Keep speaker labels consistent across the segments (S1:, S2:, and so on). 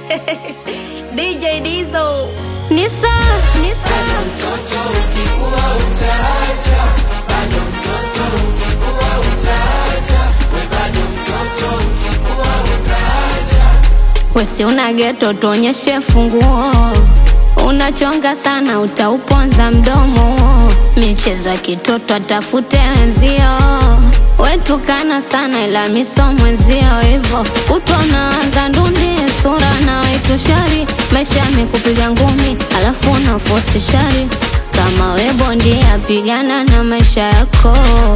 S1: DJ Dizo.
S2: Nisa,
S3: Bado mtoto ukikua utaacha, bado mtoto ukikua utaacha, we bado mtoto ukikua utaacha.
S2: wesi una geto, tuonyeshe funguo. Unachonga sana, utauponza mdomo. Michezo ya kitoto, atafute wenzio. Wetukana sana, ila miso mwenzio. Hivo utonaanza ndundi, sura na wetu shari. Maisha yamekupiga ngumi, alafu unafosi shari. Kama we bondia, pigana na maisha yako.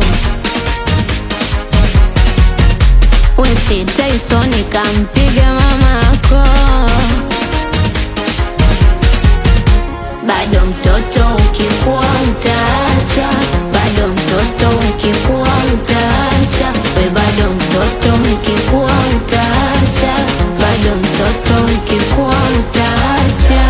S2: Wesi Tyson kampiga mama yako. Bado mtoto ukikua utaacha, bado mtoto ukikua utaacha, we bado mtoto ukikua utaacha, bado mtoto ukikua utaacha.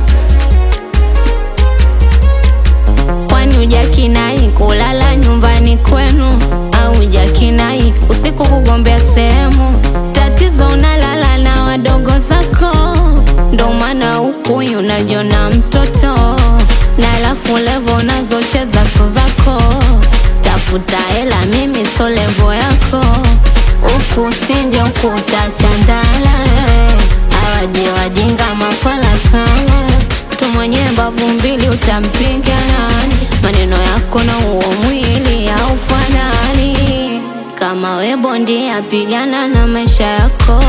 S2: Kwani hujakinai kulala nyumbani kwenu au hujakinai usiku kugombea sehemu? Tatizo unalala na wadogo zako, ndo maana huku unajiona mtoto, na alafu levo unazocheza so zako. Tafuta hela, mimi so levo yako, huku sinje huku utachandala. Awaje wajinga mafala kama tu mwenye mbavu mbili utampiga nani? Maneno yako na huo mwili haufanani. Kama we bondia, pigana na maisha yako.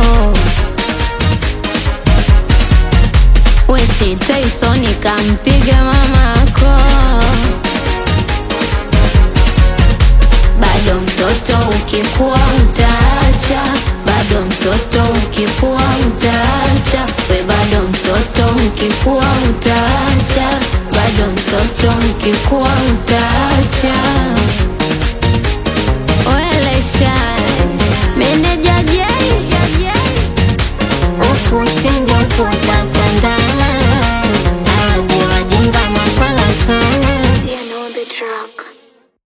S2: Wesi Tyson kampiga mama yako. Bado mtoto ukikua utaacha, bado mtoto ukikua utaacha, we bado mtoto ukikua utaacha, bado mtoto ukikua utaacha.